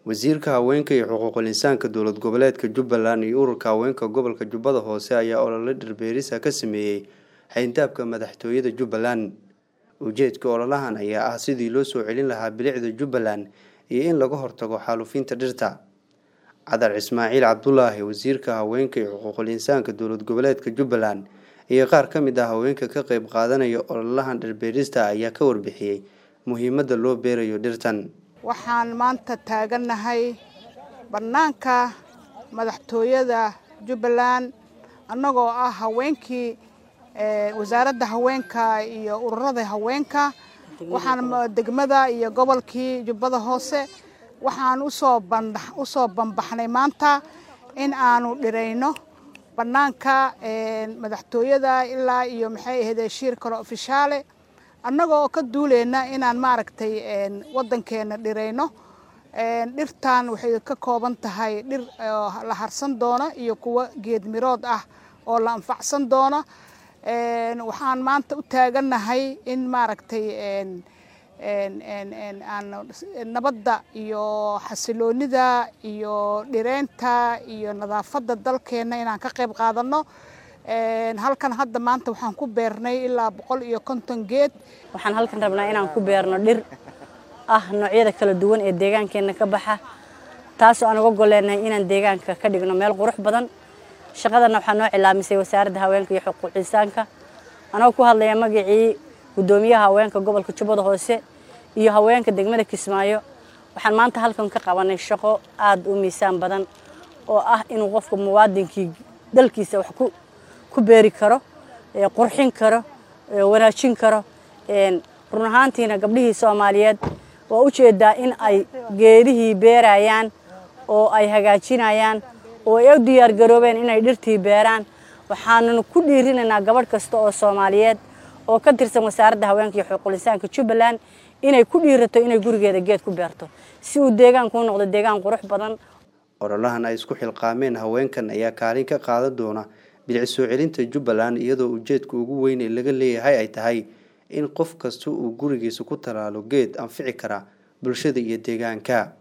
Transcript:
wasiirka haweenka iyo xuquuqul insaanka dowlad goboleedka jubbaland iyo ururka haweenka gobolka jubbada hoose ayaa olole dhirbeerisa ka sameeyey xayndaabka madaxtooyada jubbaland ujeedka ololahan ayaa ah sidii loo soo celin lahaa bilicda jubbaland iyo in laga hortago xaalufinta dhirta cadar ismaaciil cabdulaahi wasiirka haweenka iyo xuquuqul insaanka dowlad goboleedka jubbaland iyo qaar ka mid ah haweenka ka qeyb qaadanaya ololahan dhirbeerista ayaa ka warbixiyey muhiimadda loo beerayo dhirtan waxaan maanta taagannahay bannaanka madaxtooyada jubbaland annagoo ah haweenkii wasaaradda haweenka iyo ururada haweenka waxaan degmada iyo gobolkii jubbada hoose waxaan usoo usoo banbaxnay maanta in aanu dhirayno bannaanka madaxtooyada ilaa iyo maxay ahayd shiir kale ofishaale annagoo ka duuleyna inaan maaragtay waddankeena dhirayno dhirtan waxay ka kooban tahay dhir la harsan doona iyo kuwo geed mirood ah oo la anfacsan doona waxaan maanta u taagannahay in maaragtay nabadda iyo xasiloonida iyo dhireynta iyo nadaafadda dalkeenna inaan ka qayb qaadanno halkan hadda maanta waxaan ku beernay ilaa boqol iyo konton geed waxaan halkan rabnaa inaan ku beerno dhir ah noocyada kala duwan ee deegaankeenna ka baxa taasoo aan uga goleenahay inaan deegaanka ka dhigno meel qurux badan shaqadana waxaa noo cilaamisay wasaaradda haweenka iyo xuquuq insaanka anagoo ku hadlaya magacii guddoomiyaha haweenka gobolka jubbada hoose iyo haweenka degmada kismaayo waxaan maanta halkan ka qabanay shaqo aada u miisaan badan oo ah inuu qofka muwaadinkii dalkiisa wax ku beeri karo qurxin karo wanaajin karo run ahaantiina gabdhihii soomaaliyeed waa u jeedaa in ay geedihii beerayaan oo ay hagaajinayaan oo ay u diyaargaroobeen inay dhirtii beeraan waxaannu ku dhiirinaynaa gabadh kasta oo soomaaliyeed oo ka tirsan wasaaradda haweenka iyo xuquuqul insaanka jubbaland inay ku dhiirato inay gurigeeda geed ku beerto si uu deegaanku u noqdo deegaan qurux badan ololahan ay isku xilqaameen haweenkan ayaa kaalin ka qaadan doona bilic soo celinta jubbaland iyadoo ujeedka ugu weyn ee laga leeyahay ay tahay in qof kasta uu gurigiisa ku tallaalo geed anfici kara bulshada iyo deegaanka